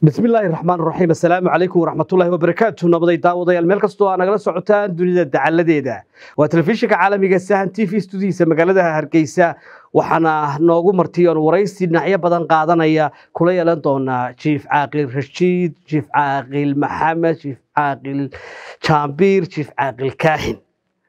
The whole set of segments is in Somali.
bismi illaahi raxmaan raxiim assalaamu calaykum waraxmatullaahi wabarakaatu nabaday daawadayaal meel kastoo aa nagala socotaan dunida dacaladeeda waa telefishinka caalamiga sahan t v studiisa magaalada hargeysa waxaana noogu martiy oon waraysi dhinacyo badan qaadanaya kula yeelan doonaa jiif caaqil rashiid jiif caaqil maxamed jiif caaqil jaambiir jiif caaqil kaahin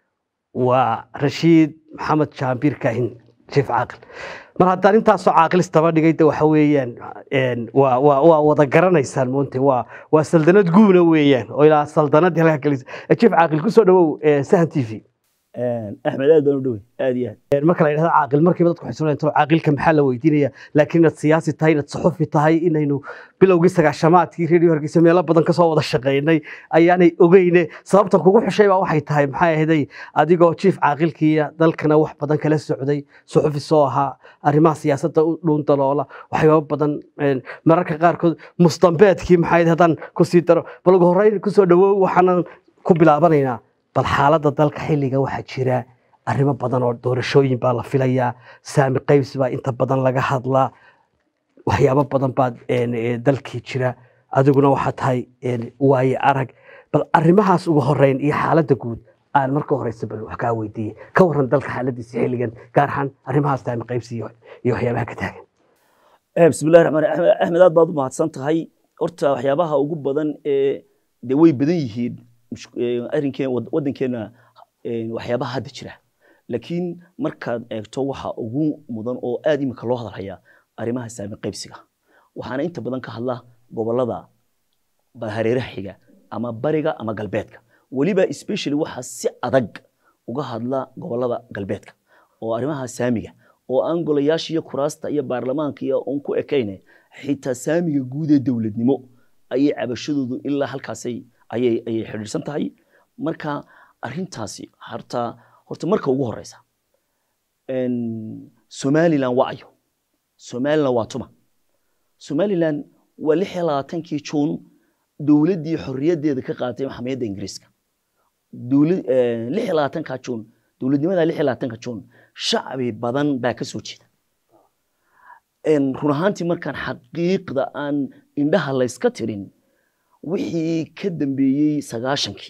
waa rashiid maxamed jaambiir kaahin jiif caaqil mar haddaan intaasoo caaqilis daba dhigay de waxa weeyaan waa waa waa wada garanaysaan moonte waa waa saldanad guuna weeyaan oo ilaa saldanadii halkaa gelisa jiif caaqil kusoo dhawow sahan t v axmed aad baan u dhowey aad iyo aad marka la yidhahdo caaqil markiiba dadku waxay soo caaqilka maxaa la weydiinaya laakiin inaad siyaasi tahay inaad saxufi tahay inaynu bilowgii sagaashamaadkii redio hargeysa meelo badan kasoo wada shaqaynay ayaanay ogeyne sababtan kugu xushay baa waxay tahay maxay ahaday adigoo jiif caaqilkiiya dalkana wax badan kala socday saxufi soo ahaa arrimaha siyaasadda u dhuun daloola waxyaaba badan mararka qaarkood mustambeedkii maxay haddaan kusii daro bal ugu horreyn kusoo dhawow waxaanan ku bilaabanaynaa bal xaaladda dalka xilliga waxaa jira arrimo badan oo doorashooyin baa la filayaa saami qaybsi baa inta badan laga hadlaa waxyaabo badan baa dalkii jira adiguna waxaa tahay waaye arag bal arrimahaas ugu horeyn iyo xaaladda guud aan marka horeysa bal wax kaa weydiiyey ka waran dalka xaaladiisa xilligan gaar ahaan arrimahaas saami qaybsi iyo waxyaabaha ka taagan bismillahi raxmaan raxiim axmed aad baad u mahadsan tahay horta waxyaabaha ugu badan ee dee way badan yihiin arrinkeen waddankeena waxyaabaha hadda jira laakiin markaad eegto waxa ugu mudan oo aad imika loo hadalhayaa arrimaha saami qaybsiga waxaana inta badan ka hadla gobolada hareeraha xiga ama bariga ama galbeedka weliba especially waxaa si adag uga hadla gobolada galbeedka oo arrimaha saamiga oo aan golayaasha iyo kuraasta iyo baarlamaanka iyo un ku ekayne xitaa saamiga guud ee dowladnimo ayay cabashadoodu ilaa halkaasay ayay ayay xidhiidhsan tahay marka arrintaasi horta horta marka ugu horeysa somaliland waa ayo somaliland waa tuma somaliland waa lix iyo labaatankii juun dowladdii xorriyaddeeda ka qaatay maxamiyadda ingiriiska lix iyo labaatanka juun dowladnimada lix iyo labaatanka juun shacbi badan baa ka soo jeeda run ahaantii markaan xaqiiqda aan indhaha layska tirin wixii ka dambeeyey sagaashankii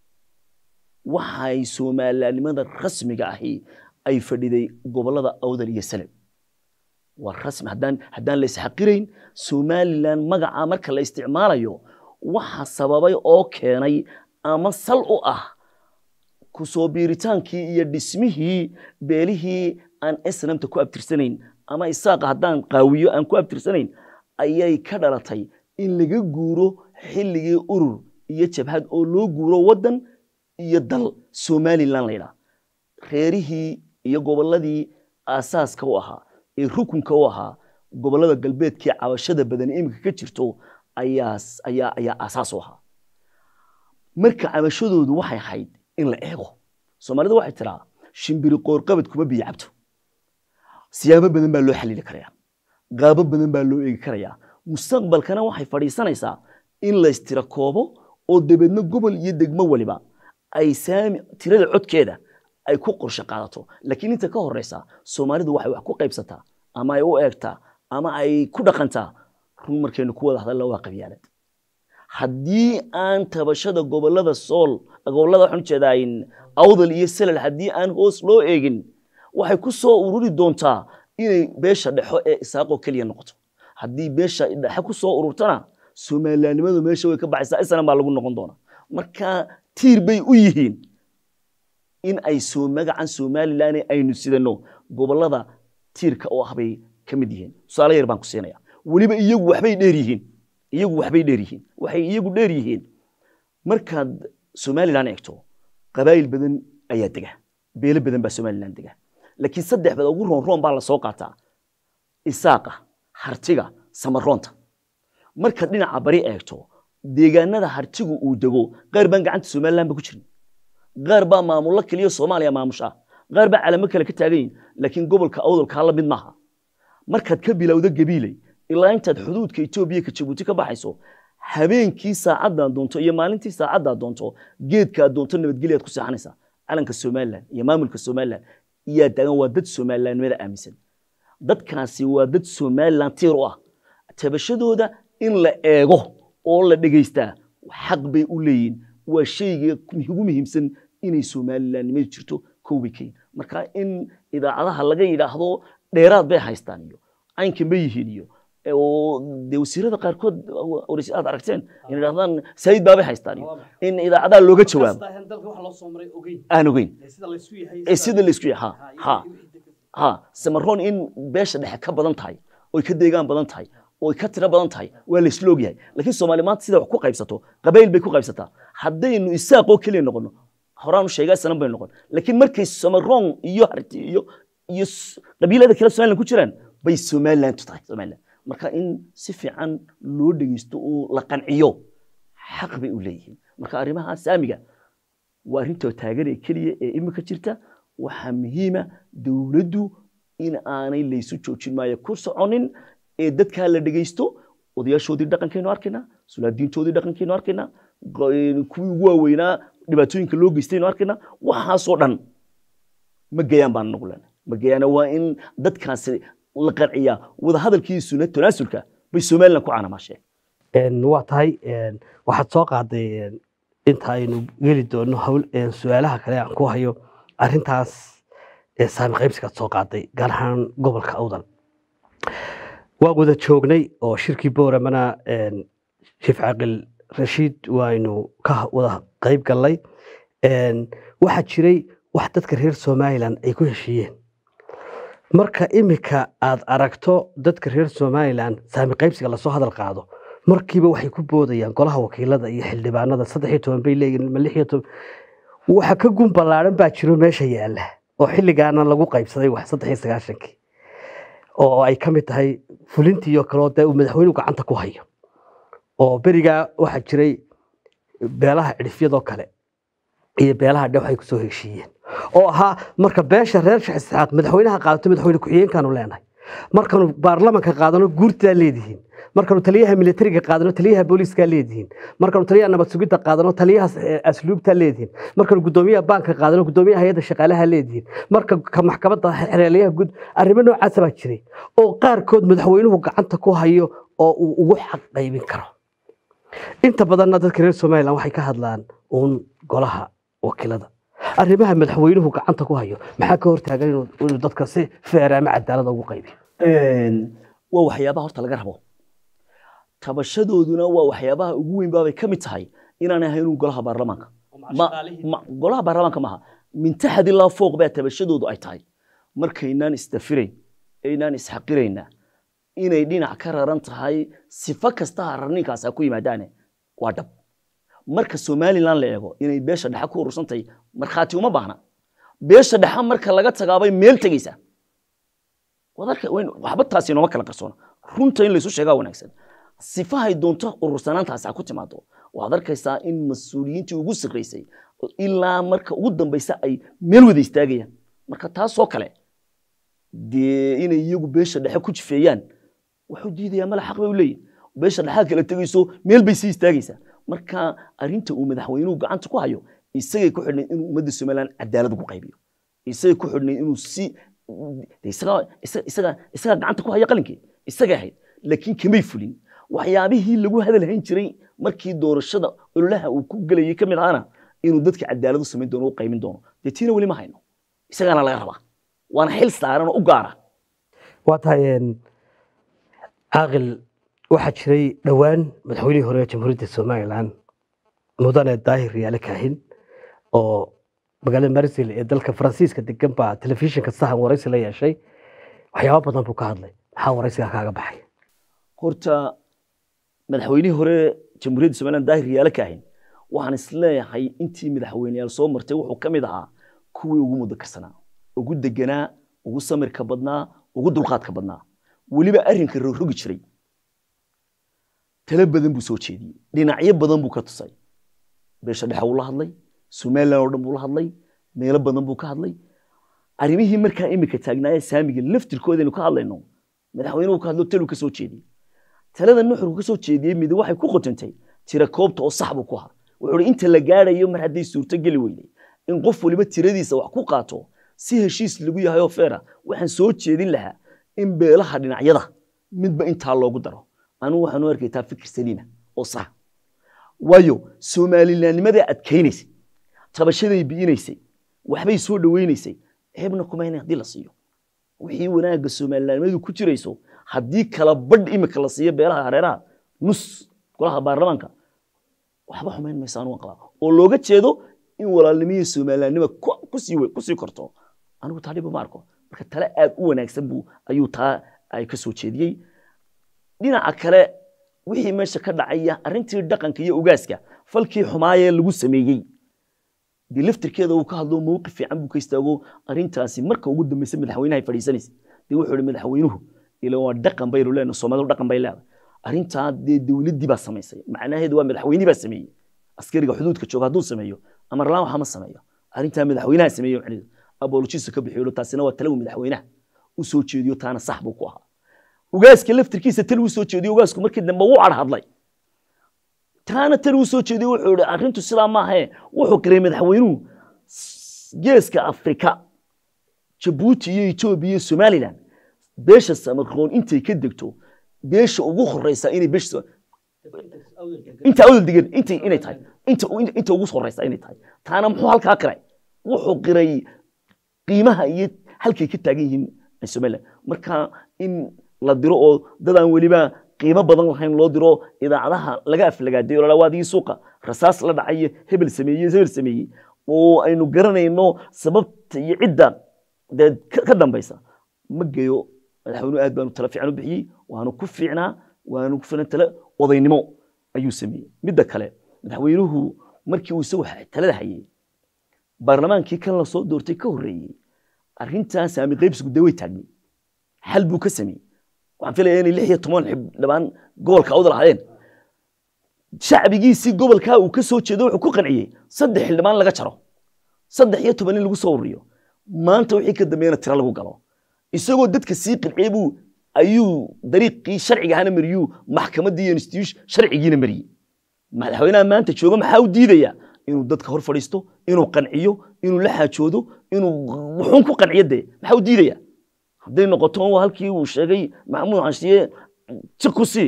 waxay soomalilanimada rasmiga ahi ay fadhiday gobolada awdal iyo salem waa rasmi haddaan haddaan la isxaqirayn somalilan magaca marka la isticmaalayo waxa sababay oo keenay ama sal u ah kusoo biiritaankii iyo dhismihii beelihii aan islamta ku abtirsanayn ama isaaqa haddaan qaawiyo aan ku abtirsanayn ayay ka dhalatay in laga guuro xilligii urur iyo jabhad oo loo guuro waddan iyo dal somalilan laydhaa reerihii iyo gobolladii aasaaska u ahaa ee rukunka u ahaa gobollada galbeedkii cabashada badan iminka ka jirto ayaa ayaa ayaa aasaas u ahaa marka cabashadoodu waxay ahayd in la eego soomaalida waxay tiraa shimbiri qoorqabad kuma biyo cabto siyaabo badan baa loo xaliili karayaa qaabo badan baa loo eegi karayaa mustaqbalkana waxay fadhiisanaysaa in laystira koobo oo dabeedna gobol iyo degmo waliba ay saami tirada codkeeda ay ku qorshe qaadato laakiin inta ka horeysa soomaalidu waxay wax ku qaybsataa ama ay u eegtaa ama ay ku dhaqantaa run markaynu ku wada hadalla waa qabyaalad haddii aan tabashada gobolada sool gobolada waxaan ujeedaa awdal iyo salal haddii aan hoos loo eegin waxay ku soo ururi doontaa inay beesha dhexo ee isaaqoo keliya noqoto haddii beesha dhexe ku soo ururtana soomalilanimadu meesha way ka baxaysaa islan baa lagu noqon doonaa marka tiir bay u yihiin in ay soo magacan somalilan aynu sidano gobolada tiirka oo ah bay ka mid yihiin tusaale yar baan ku siinaya weliba iyagu waxbay dheer yihiin iyagu waxbay dheer yihiin waxay iyagu dheer yihiin markaad somalilan eegto qabaayil badan ayaa dega beelo badan baa somalilan dega laakiin saddex bada ugu roon roon baa lasoo qaataa isaaqa hartiga samaroonta markaad dhinaca bari eegto deegaanada hartigu uu dego qaar baan gacanta somalilan ba ku jirin qaar baa maamullo keliya soomaaliya maamusha qaar baa calamo kale ka taagan yihin laakiin gobolka awdalkaa la mid maaha markaad ka bilowdo gabiiley ilaa intaad xuduudka etoobiya ka jabuuti ka baxayso habeenkii saacaddaad doonto iyo maalintii saacaddaad doonto geedkaad doonto nabadgelyaad ku seexanaysaa calanka somalilan iyo maamulka somalilan iyaa taagan waa dad somalilanimada aaminsan dadkaasi waa dad somalilan tiir u ah tabashadooda in la eego oo la dhegaystaa xaq bay u leeyihin waa shayga ugu muhiimsan inay somalilandnimadu jirto kowbay kayin marka in idaacadaha laga yidhaahdo dheeraad bay haystaan iyo caynkan bay yihiin iyo oo dee wasiirada qaarkood waraysi aad aragteen in yidhahdaan saayid baabay haystaan iyo in idaacadaha looga jawaabo aan ogeyn ee sida laysku yahay ha ha ha samaroon in beesha dhexe ka badan tahay oy ka deegaan badan tahay oy ka tiro badan tahay waa laysla ogyahay laakiin soomaali maanta sida wax ku qaybsato qabayl bay ku qaybsataa haddaynu isaaqoo keliya noqono horaan u sheegaa sanan bay noqon laakiin markay samaroon iyo harti iyo iyo qabiilada kale somaliland ku jiraan bay somaliland tahay somaliland marka in si fiican loo dhegeysto oo la qanciyo xaq bay u leeyihiin marka arrimaha saamiga waa arrinta taaganee keliya ee imika jirta waxaa muhiima dowladdu in aanay laysu joojin maayo ku soconin ee dadkaa la dhegeysto odayaashoodii dhaqankaynu arkaynaa sulaadiintoodii dhaqankaynu arkaynaa kuwii ugu waaweynaa dhibaatooyinka loo geystaynu arkaynaa waxaasoo dhan ma gayaan baan nagu leenahay ma gayaana waa in dadkaasi la qanciyaa wadahadalkiisuna tanaasulka bay somaliland ku caanamaasheen waa tahay waxaad soo qaaday inta aynu geli doono hawl su-aalaha kale aan ku hayo arrintaas saami qaybsigaad soo qaaday gaar ahaan gobolka awdal waan wada joognay oo shirkii booramana sheef caaqil rashiid waaynu ka wada qayb gallay waxaa jiray wax dadka reer somalilan ay ku heshiiyeen marka imika aad aragto dadka reer somalilan saami qaybsiga lasoo hadal qaado markiiba waxay ku boodayaan golaha wakiilada iyo xildhibaanada saddex iyo toban bay leeyihin ma lix iyo toban waxa ka gun ballaaran baa jiro meesha yaalla oo xilligaana lagu qaybsaday wax saddex iyo sagaashankii oo ay ka mid tahay fulintii oo kaleo dee uu madaxweynuhu gacanta ku hayo oo berigaa waxaa jiray beelaha cidhifyadoo kale iyo beelaha dhex ay kusoo heshiiyeen oo ahaa marka beesha reer sheekh isxaaq madaxweynaha qaadato madaxweyne ku-xigeenkaanu leenahay markanu baarlamanka qaadano guurtaa leedihiin markanu taliyaha militariga qaadano taliyaha booliiskaa leedihiin markanu taliyaha nabad sugidda qaadano taliyaha asluubtaa leedihiin markanu gudoomiyaha baanka qaadano gudoomiyaha hay-adda shaqaalaha leedihiin marka ka maxkamadda xereelyaha guud arrimo noocaasa baa jiray oo qaarkood madaxweynuhu gacanta ku hayo oo uu ugu xaq qaybin karo inta badanna dadka reer somalilan waxay ka hadlaan uun golaha wakiilada arrimaha madaxweynuhu gacanta ku hayo maxaa ka hortaagan inuu dadka si feer ama cadaalada ugu qaybiyo waa waxyaabaha horta laga rabo tabashadooduna waa waxyaabaha ugu weyn baabay ka mid tahay inaan ahaynun golaha baarlamaanka golaha baarlamaanka maaha min taxad ilaa fooq baa tabashadoodu ay tahay markaynaan isdafirayn aynaan isxaqirayna inay dhinac ka raran tahay sifo kasta hararninkaas ha ku yimaadaane waa dhab marka somalilan la eego inay beesha dhexe ku urursantahay markhaati uma baahna beesha dhexe marka laga tagaabay meel tegeysaa waxba taasi nooma kala qarsoona runta in laysu sheegaa wanaagsan sifahay doonto urursanaantaasi ha ku timaado waxaad arkaysaa in mas-uuliyiintii ugu sarreysay ilaa marka ugu dambaysa ay meel wada istaagayaan marka taasoo kale dee inay iyagu beesha dhexe ku jifeeyaan wuxuu diidayaa mala xaq bay u leeyihin beesha dhexaad kala tegayso meel bay sii istaagaysaa marka arrinta uu madaxweynuhu gacanta ku hayo isagay ku xidhnay inuu ummadda somaliland cadaalad ugu qaybiyo isagay ku xidhnay inuu si isagaa gacanta ku haya qalinkii isagay ahayd laakiin kamay fulin waxyaabihii lagu hadal hayn jiray markii doorashada ololaha uu ku gelayay ka mid ahana inuu dadka cadaalad u samayn doono u qaymin doono dee tiina weli ma hayno isagaana laga rabaa waana xil saaran oo u gaara waa tahay caaqil waxaa jiray dhowaan madaxweynihii hore ee jamhuuriyadda somalilan mudane daahir yaale kaahin oo magaalada marsil ee dalka faransiiska degan baa telefishinka sahan waraysi la yeeshay waxyaaba badan buu ka hadlay maxaa waraysigaa kaaga baxay horta madaxweynihii hore jamhuuriyadda somaliland daahir yaale kaahin waxaan isleeyahay intii madaxweyneyaal soo martay wuxuu ka mid ahaa kuwii ugu mudakarsanaa ugu deganaa ugu samirka badnaa ugu dulqaadka badnaa weliba arrinka rogrogi jiray talo badan buu soo jeediyey dhinacyo badan buu ka tusay beesha dhexe wuu la hadlay somaliland oo dhan buu la hadlay meelo badan buu ka hadlay arrimihii markaa imika taagnaaye saamiga laftirkoodaynu ka hadlayno madaxweynuhu ka hadlo taluu ka soo jeediyey talada nuxurku ka soo jeediyey mid waxay ku qotantay tira koobta oo sax buu ku ahaa wuxuu hi inta la gaarayo mar hadday suurto geli weyday in qof waliba tiradiisa wax ku qaato si heshiis lagu yahay oo feera waxaan soo jeedin lahaa in beelaha dhinacyada midba intaa loogu daro anigu waxaan u arkay taa fikir saliima oo sax waayo soomalilaannimaday adkaynaysay tabashaday bi'inaysay waxbay soo dhawaynaysay ceebna kuma inay haddii la siiyo wixii wanaagga soomalilaannimadu ku jirayso haddii kala badh imika la siiyo beelaha hareeraha nus golaha baarlamaanka waxba xumayn maysa anugu qabaa oo looga jeedo in walaalnimihii soomalilaannima ku- kusii we- kusii korto anigu taa dhiba ma arko marka tale aad u wanaagsan buu ayuu taa ay ka soo jeediyey dhinaca kale wixii meesha ka dhacaya arrintii dhaqanka iyo ugaaska falkii xumaayee lagu sameeyey dee laftirkeeda uu ka hadlo mowqif fiican buu ka istaago arrintaasi marka ugu dambaysa madaxweynaha fadhiisanaysa dee wuxuu ihi madaxweynuhu ila waa dhaqan baynu leenahay soomaalidu dhaqan bay leedahay arrintaa dee dowladdii baa samaysay macnaheedu waa madaxweynihii baa sameeyey askariga xuduudka jooga hadduu sameeyo amar laan waxa ma sameeyo arrintaa madaxweynaha sameeyo macnaheedu abolojisa ka bixiyo taasina waa talawi madaxweynaha u soo jeediyo taana sax buu ku ahaa ugaaska laftirkiisa tal uu soo jeediyo ugaasku markii dambe wuu cadhadlay taana tal uu soo jeediyo wuxuu ihi arrintu sidaa maahae wuxuu qiray madaxweynuhu s- geeska afrika jabuuti iyo etoobiya iyo somalilan beesha samarkoon intay ka degto beesha ugu horeysa inay beesha inta awdal degan intay inay tahay inta inta ugu horeysa inay tahay taana muxuu halkaa qiray wuxuu qiray qiimaha iyo halkay ka taagan yihiin somaliland marka in la diro oo dadaan weliba qiimo badan lahayn loo diro idaacadaha laga aflagaaday oo lalawaadii suuqa rasaas la dhacay iyo hebel sameeyey hebel sameeyey oo aynu garanayno sababta iyo cidda dee ka ka dambaysa ma geeyo madaxweynuhu aad baanu tala fiican u bixiyey waanu ku fiicnaa waanu ku filan tale odaynimo ayuu sameeyey midda kale madaxweynuhu markii uu isagu talada hayay baarlamaankii kan la soo doortay ka horreeyey arrintaa saami qaybsigu dee way taagnay xal buu ka sameeyey waxaan filayaa inay lix iyo toban xildhibaan gobolka awda lahaayeen shacbigiisii gobolkaa uu ka soo jeedo wuxuu ku qanciyey saddex xildhibaan laga jaro saddex iyo toban in lagu soo ururiyo maanta wixii ka dambeeyana tiro lagu galo isagoo dadka sii qanciyey buu ayuu dariiqii sharciga ahana mariyuu maxkamaddii iyo institution sharcigiina mariyey madaxweynaha maanta jooga maxaa u diidaya inuu dadka hor fadhiisto inuu qanciyo inuu la xaajoodo inuu wuxuun ku qanciyo dee maxaa u diidaya hadday noqoto waa halkii uu sheegay maxamuud xashiye si ku sii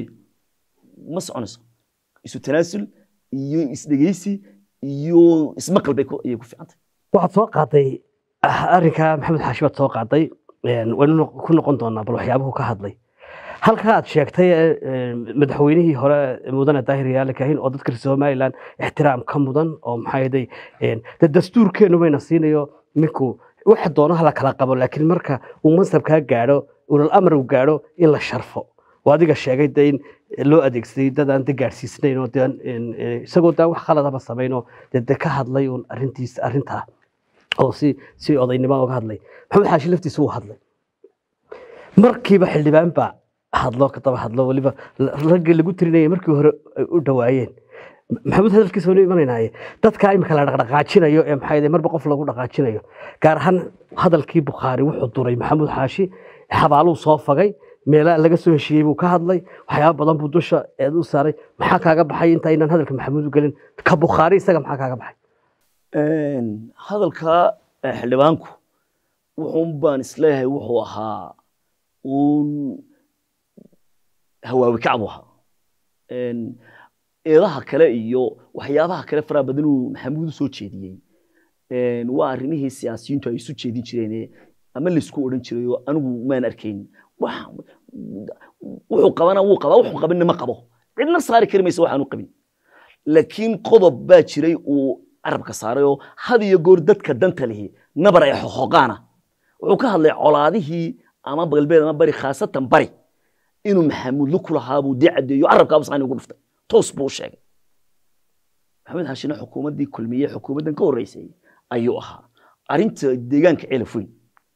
ma soconayso isu tanaasul iyo isdhegeysi iyo ismaqal bay ku- ayay ku fiicantay waxaad soo qaaday ah, arrinka maxamed xaashi baad soo qaaday een, waynu noq- ku noqon doonaa bal waxyaabuhu ka hadlay halka aad sheegtay ee, een, madaxweynihii hore mudane daahir yaale kahin oo dadka reer somalilan ixtiraam ka mudan oo maxaa yeelay een, dee dastuurkeenu bayna siinayo ninku waxa doono hala kala qabo laakiin marka uu mansabkaa gaadho ulal amar uu gaadho in la sharfo oo adiga sheegay de in loo adeegsaday dad aan de gaadhsiisnayn oo de aan, een, ee, isagoo daan wax khaladaba samayno dee de ka hadlay uun arrintiis arrintaa oo si si odaynimo uga hadlay maxamed xaashi laftiisa wuu hadlay markiiba xildhibaan baa hadlo ka daba hadlo weliba la- raggii lagu tirinayay markii hore ay u dhawaayeen maxamuud hadalkiisa waynu imanaynaye dadkaa imika la dhaqdhaqaajinayo ee maxaa yidhi marba qof lagu dhaqaajinayo gaar ahaan hadalkii bukhaari wuxuu duray maxamuud xaashi xabaaluu soo fagay meelaha laga soo heshiiyey buu ka hadlay waxyaaba badan buu dusha eed u saaray maxaa kaaga baxay intaynaan hadalka maxamuud u gelin ka bukhaari isaga maxaa kaaga baxay hadalka eh, xildhibaanku wuxuun baan isleeyahay wuxuu ahaa uun hawaawi kacbu ahaa Een, eedaha kale iyo waxyaabaha kale faraha badan uu maxamuud u soo jeediyey Een, waa arrimihii siyaasiyiintu ay isu jeedin jireen ama laysku odhan jiray oo anigu maan arkayn wax wuxuu qabana wuu qabaa wuxuu qabanna ma qabo cidna saari kari maysa waxaanu qabin laakiin qodob baa jiray uu carabka saaray oo had iyo goor dadka danta lihi nabar ay xoqoqaana wuxuu ka hadlay colaadihii ama galbeed ama bari khaasatan bari inuu maxamuudlo ku lahaa buu dee caddeeyo carabkaaba saani ugu dhuftay toos buu u sheegay maxamed xashina xukuumaddii kulmiye xukuumaddan ka horreysay ayuu ahaa arrinta deegaanka celaf weyn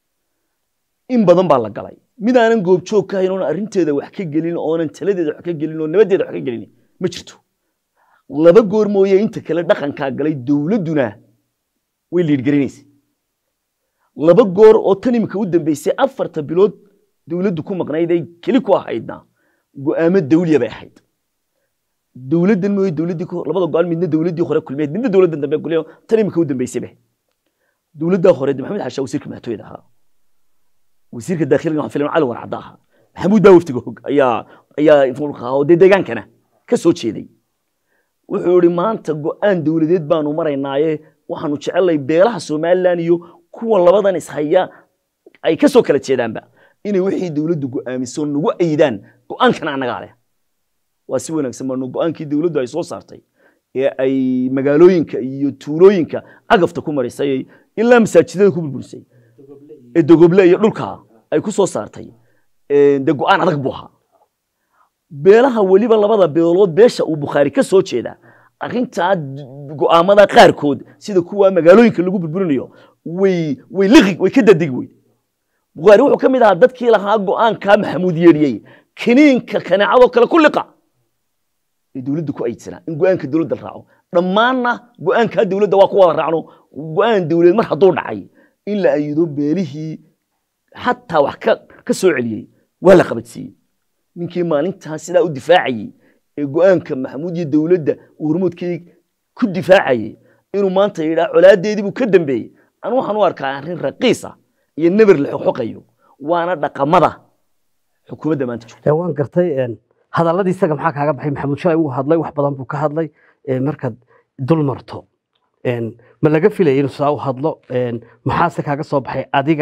in badan baa la galay mid aanan goobjoog ka hayn oonan arrinteeda wax ka gelin oonan taladeeda wax ka gelin oo nabaddeeda wax ka gelin ma jirto laba goor mooye inta kale dhaqankaa galay dowladduna way liidhgarinaysay laba goor oo tan imika u dambeysay afarta bilood dowladdu ku maqnayd ay keli ku ahaydna go'aamo dawliya bay ahayd dowladdan mooye dowladdii ku- labada go'aan midna dowladdii hore kulmeed midna dowladdan dambe kulmeed tan imika u dambeysay bay dowladdaa hore de maxamed xashaa wasiirka madaxtooyada ahaa wasiirka daakhiliga waxaan filayaa cali warcadda ahaa maxamuud baa waftiga hog ayaa ayaa mulkaa oo dee deegaankana ka soo jeeday wuxuu yihi maanta go-aan dowladeed baanu maraynaaye waxaanu jecelnay beelaha somalilan iyo kuwa labadan ishaya ay ka soo kala jeedaanba inay wixii dowladdu go'aamiso nagu aydaan go-aankana annagaa leh waa si wanaagsan baanu go-aankii dowladdu ay soo saartay ee ay magaalooyinka iyo tuulooyinka cagafta ku marisay ilaa masaajidada ku burburisay ee dogoble iyo dhulka ay ku soo saartay dee go-aan adag buu ahaa beelaha weliba labada beelood beesha uu bukhaari ka soo jeeda arrintaa go'aamada qaarkood sida kuwa magaalooyinka lagu burburinayo way way liqi way ka dadig wey bukhaari wuxuu ka mid ahaa dadkii lahaa go'aankaa maxamuud yeedhiyey kiniinka kaneecadoo kale ku liqa ee dowladda ku aydsanaa in go'aanka dowladda la raaco dhammaanna go'aankaa dowladda waa ku wada raacno go'aan dowladeed mar hadduu dhacay in la ayido beelihii xataa wax ka ka soo celiyey waa la qabadsiiyey ninkii maalintaas sidaa u difaacayey ee go'aanka maxamuud iyo dowladda uu hormoodkii ku difaacayey inuu maanta yidhaa colaadeedii buu ka dambeeyey anu waxaan u arkaa arrin raqiisa iyo neber la xoqxoqayo waana dhaqamada xukuumadda maanta jirta waan gartay hadalladii isaga maxaa kaaga baxay maxamuud shalay wuu hadlay wax badan buu ka hadlay markaad dul marto ma laga filaya inuu sidaa u hadlo maxaase kaaga soo baxay adiga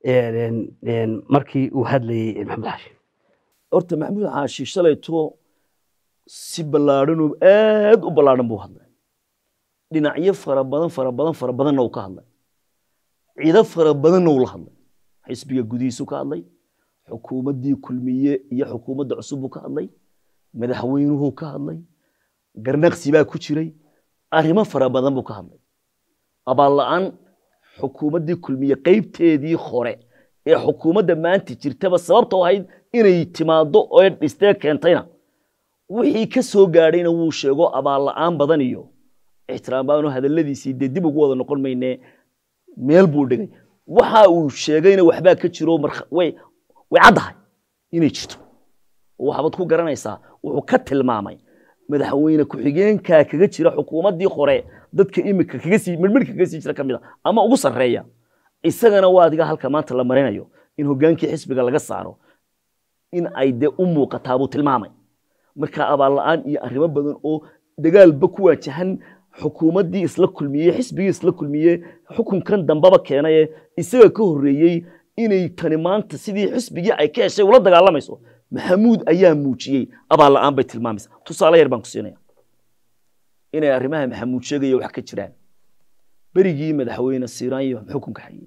markii uu hadlayey maxamuud xaashi horta maxamuud xaashi shalayto si ballaadhan oo aad u ballaadhan buu hadlay dhinacyo fara badan fara badan fara badanna uu ka hadlay ciido fara badanna uu la hadlay xisbiga gudihiisu ka hadlay xukuumaddii kulmiye iyo xukuumadda cusub buu ka hadlay madaxweynuhu ka hadlay garnaqsi baa ku jiray arrimo fara badan buu ka hadlay abaal la'aan xukuumaddii kulmiye qaybteedii hore ee xukuumadda maanta jirtaba sababtoo ahayd inay timaaddo oo dhistee keentayna wixii ka soo gaadhayna wuu sheego abaal la'aan badan iyo ixtiraam baanu hadalladiisii dee dib ugu wada noqon maynee meel buu dhigay waxa uu sheegayna waxbaa ka jiro way way caddahay inay jirto oo waxbaad ku garanaysaa wuxuu ka tilmaamay madaxweyne ku-xigeenkaa kaga jira xukuumaddii hore dadka imika kaga sii midhmidhka kaga sii jira ka mid a ama ugu sarreeya isagana waa adiga halka maanta la marinayo in hoggaankii xisbiga laga saaro in ay dee u muuqataa buu tilmaamay marka abaal la'aan iyo arrimo badan oo dagaalba ku waajahan xukuumaddii isla kulmiyey xisbigii isla kulmiyey xukunkan dambaba keenaye isaga ka horreeyey inay tani maanta sidii xisbigii ay ka heshay ula dagaalamayso maxamuud ayaa muujiyey abaal la'aan bay tilmaamaysa tusaale yar baan ku siinaya inay arrimaha maxamuud sheegaya wax ka jiraan berigii madaxweyne siiraanyo xukunka hayey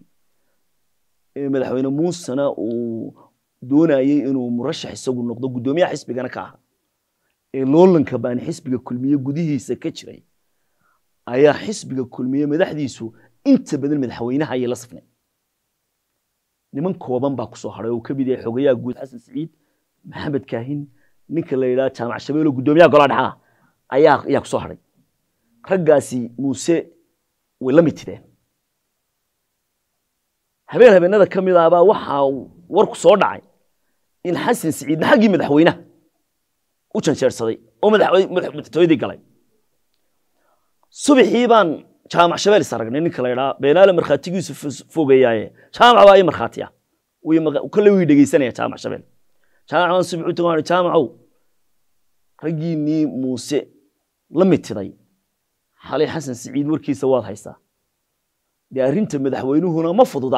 ee madaxweyne muusena uu doonayey inuu murashax isagu noqdo guddoomiyaha xisbigana ka aha ee loolanka baan xisbiga kulmiye gudihiisa ka jiray ayaa xisbiga kulmiye madaxdiisu inta badan madaxweynaha ayay la safnay niman kooban baa kusoo hadhay oo ka mid yahay xogayaha guud xasan siciid maxamed kaahin ninka la yidhaha jaamac shabeelo guddoomiyaha golaha dhexaa ayaa ayaa kusoo hadhay raggaasi muuse way la mitideen habeen habeenada ka mid ahbaa waxaa warku soo dhacay in xasan siciidna xaggii madaxweynaha u janjeersaday oo madaxtooyadii galay subaxii baan jaamac shabeel is aragnay ninka la yidhaha beenaale markhaatigiisu fogeeyaaye jaamac baa ii markhaatiya kale wii dhegeysanaya jaamac shabeel jaamac baan subax u tagaan jaamacow raggiinnii muuse la mitiday xalay xasan siciid warkiisa waad haysaa dee arrinta madaxweynuhuna ma fududa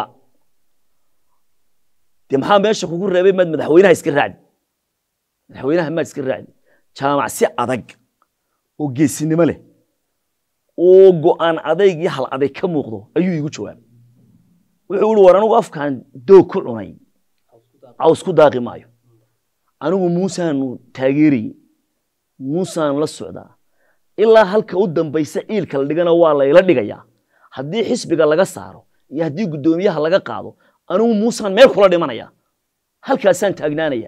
dee maxaa meesha kugu reebay maad madaxweynaha iska raacdi madaxweynaha maad iska raacdi jaamac si adag oo geesinimo leh oo go'aan adayg iyo hal aday ka muuqdo ayuu iigu jawaabay wuxuu ihi war anigu afkaan doog ku cunay caws ku daaqi maayo anigu muusaanu taageerayey muusaan la socdaa ilaa halka u dambaysa ciilka la dhigana waa layla dhigayaa haddii xisbiga laga saaro iyo haddii guddoomiyaha laga qaado anigu muusaan meel kula dhimanaya halkaasaan taagnaanaya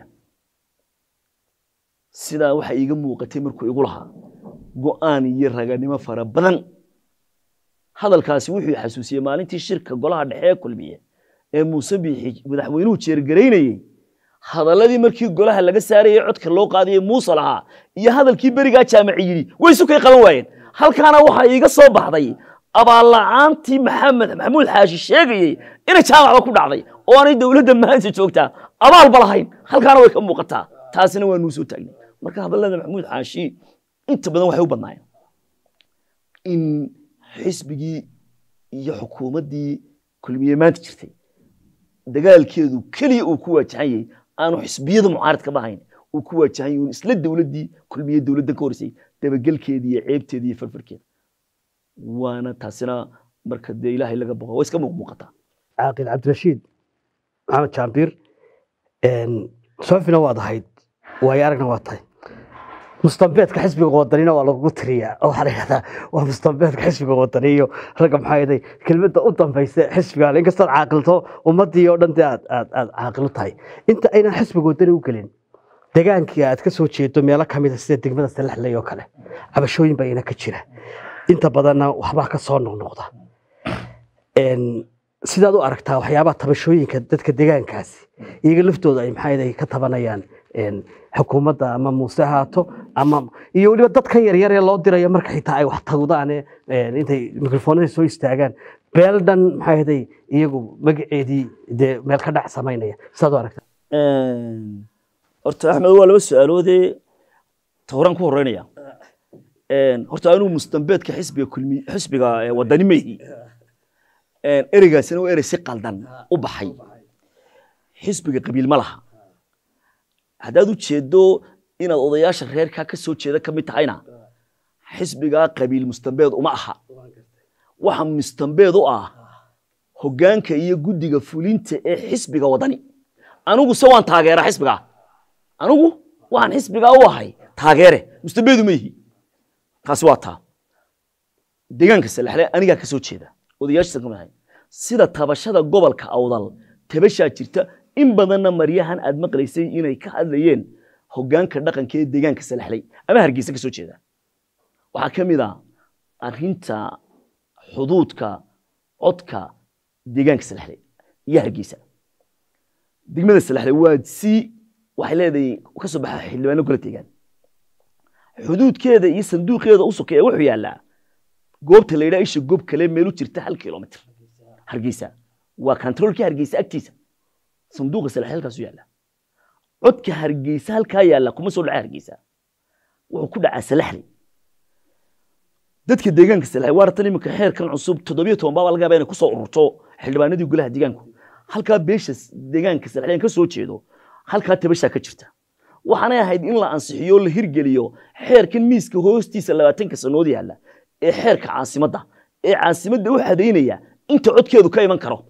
sidaa waxa iiga muuqatay markuu igu lahaa go'aan iyo raganimo fara badan hadalkaasi wuxuu xasuusiyey maalintii shirka golaha dhexe ee kulmiye ee muuse biixi madaxweynuhu jeergaraynayey hadalladii markii golaha laga saarayey codka loo qaadayey muuse lahaa iyo hadalkii berigaa jaamaci yidhi way sukay qaban waayeen halkaana waxaa iiga soo baxday abaalla'aantii maxamed maxamuud xaashi sheegayey inay jaamacba ku dhacday oo aanay dowladda maanta joogtaa abaalba lahayn halkaana way ka muuqataa taasina waa nuu soo taagnay marka hadallada maxamuud xaashi inta badan waxay u badnaayeen in xisbigii iyo xukuumaddii kulmiye maanta jirtay dagaalkeedu keliya uu ku waajahan yahay aanu xisbiyada mucaaradka bahayn uu ku waajahan yahay isla dowladdii kulmiye dowladda ka horeysay dabagelkeeda iyo ceebteeda iyo farfarkeeda waana taasina marka dee ilaahay laga boqo way iska muuqmuuqataa caaqil cabdirashiid maxamed jaambir soofina waad ahayd waayo aragna waa tahay mustambeedka xisbiga wadanina waa lagugu tiriyaa oo waxaa la yidhahdaa waa mustambeedka xisbiga wadani iyo ragga maxaa yeelay kelmadda u dambaysa xisbiga inkastood caaqilto ummaddii oo dhan dee aad aad aad caaqil u tahay inta aynan xisbiga wadani u gelin degaankii aad ka soo jeedo meelo ka mid a sida degmada salaxley oo kale cabashooyin baa ina ka jira inta badanna waxbaa ka soo noqnoqda sidaad u aragtaa waxyaabaha tabashooyinka dadka degaankaasi iyaga laftooda ay maxaa yeelay ka tabanayaan xukuumadda ama muuse haato ama iyo weliba dadkan yaryar ee loo dirayo marka xitaa ay wax tagdaane intay mikrofoonada soo istaagaan beel dhan maxaa yeelay iyagu magaceedii dee meel ka dhac samaynaya sidaad u aragtaa horta axmed waa laba su-aaloodee tawraan ku horeynaya horta anigu mustambeedka xisbiga kulmi xisbiga wadani meyhi ereygaasina waa erey si qaldan u baxay xisbiga qabiil ma laha haddaad u jeedo inaad odayaasha reerkaa ka soo jeeda ka mid tahayna xisbigaa qabiil mustambeed uma aha waxa mustambeed u ah hoggaanka iyo guddiga fulinta ee xisbiga wadani anigu se waan taageera xisbigaa anigu waxaan xisbigaa u ahay taageere mustambeedu ma yihi taasi waa taa deegaanka salaxle anigaa ka soo jeeda odayaashiisan ka mid ahay sida tabashada gobolka awdal tabashaa jirta in badanna maryahan aad maqlaysay inay ka hadlayeen hoggaanka dhaqanka ee deegaanka salaxley ama hargeysa ka soo jeeda waxaa ka mid a arrinta xuduudka codka deegaanka salaxley iyo hargeysa degmada salaxley waa si waxay leedahay ka soo baxa xildhibaano gola deegaan xuduudkeeda iyo sanduuqeeda u sokeeya wuxuu yaallaa goobta la yidhaha isha goob kale meel u jirta hal kilomitr hargeysa waa kantaroolkii hargeysa agtiisa sanduuqa salaxley halkaasu yaalla codka hargeysa halkaa yaalla kuma soo dhaca hargeysa wuxuu ku dhacaa salaxley dadka deegaanka salaxley waa ratan iminka xeerkan cusub toddobiyo toban baabaa laga yaaba inay kusoo ururto xildhibaanadii golaha deegaanku halkaa beesha deegaanka salaxley ka soo jeedo halkaa tabashaa ka jirta waxaanay ahayd in la ansixiyo o la hirgeliyo xeerkan miiska hoostiisa labaatanka sanood yaalla ee xeerka caasimadda ee caasimadda u xadaynaya inta codkeedu ka iman karo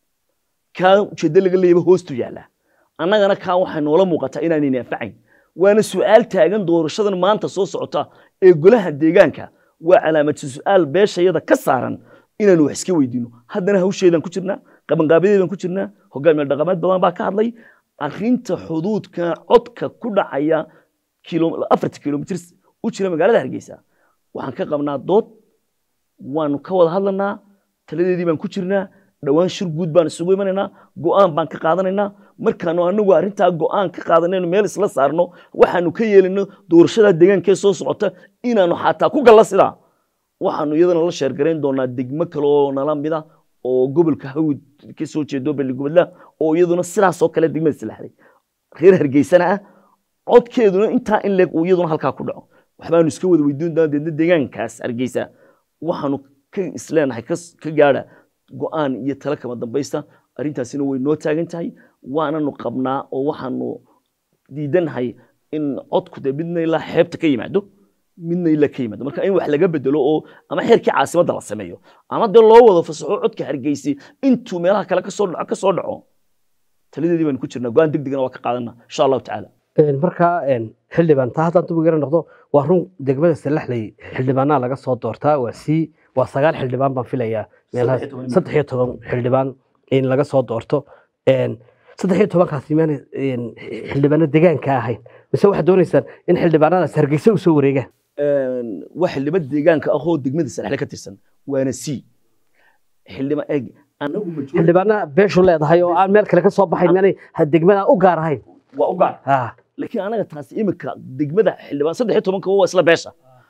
kaa ujeeddo laga leeyaba hoostu yaalla annagana kaa waxay noola muuqataa inaanayna anfacayn waana su'aal taagan doorashadan maanta soo socota ee golaha deegaanka waa calaamadsi su'aal beeshayada ka saaran inaanu wax iska weydiino haddana hawsheedaan ku jirnaa qabanqaabadeedaan ku jirnaa hogaamiye dhaqameed badan baa ka hadlay arrinta xuduudka codka ku dhacaya afarta kilomitr u jira magaalada hargeysa waxaan ka qabnaa dood waanu ka wada hadlanaa taladeedii baan ku jirnaa dhowaan shir guud baan isugu imanaynaa go'aan baan ka qaadanaynaa markaanu anagu arrintaa go'aan ka qaadanayno meel isla saarno waxaanu ka yeelino doorashada deegaankee soo socota inaanu xataa ku galla sidaa waxaanu iyadana la sheergarayn doonaa degmo kale oo nala mida oo gobolka hawd ka soo jeedo beligubadla oo iyaduna sidaasoo kale degmada salaxday reer hargeysana ah codkeeduna intaa in leeg uu iyaduna halkaa ku dhaco waxbaanu iska wada weydiin doonaa deedna deegaankaas hargeysa waxaanu ka isleenahay ka gaadha go'aan iyo talo kama dambaysta arrintaasina way noo taagan tahay waananu qabnaa oo waxaanu diidanahay in codku dee midna ilaa xeebta ka yimaado midna ilaa ka yimaado marka in wax laga bedelo oo ama xeerkii caasimadda la sameeyo ama dee loo wada fasaxo codka hargeysi intuu meelaha kale kasoo dhaco kasoo dhaco taladeedii baanu ku jirnaa go'aan deg degana waa ka qaadana insha allahu tacaala markaa xildhibaan taa haddaan dub yara noqdo waa run degmada salaxley xildhibaanaa laga soo doortaa waa sii waa sagaal xildhibaan baan filayaa meelaha saddex iyo toban xildhibaan in laga soo doorto saddex iyo tobankaasi maana xildhibaano deegaanka ahayn mise waxaad doonaysaan in xildhibaanadaas hargeysa u soo wareegaan waa xildhibaan deegaanka ah oo degmada salaxle ka tirsan waana c xildhibaan eeg anagu xildhibaana beeshu leedahay oo aan meel kale ka soo baxayn maanay degmada u gaar ahayn waa u gaar laakiin anaga taasi imika degmada xildhibaan saddex iyo tobanka waa isla beesha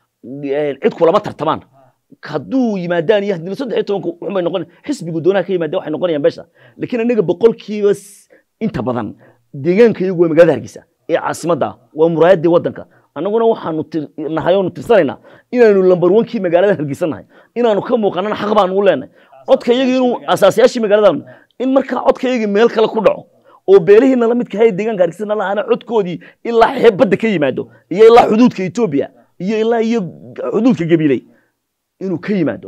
cid kulama tartamaan hadduu yimaadaan iyo haddii saddex iyo tobanka waxbay noqon xisbigu doonaha ka yimaada waxay noqonayaan beesha laakiin anaga boqolkiiba inta badan deegaanka iyagu waa magaalada hargeysa ee caasimadda ah waa muraayadii waddanka annaguna waxaanu tir- nahay oonu tirsanaynaa inaanu lambar wankii magaalada hargeysa nahay inaanu ka muuqanana xaq baanu u leenahay codka iyaga inuu asaasayaashii magaalada in markaa codka iyagii meel kale ku dhaco oo beelihiina la midka hay deegaanka hargeysa nalahaana codkoodii ilaa xeeb badda ka yimaado iyo ilaa xuduudka etoobiya iyo ilaa iyo xuduudka gabiley inuu ka yimaado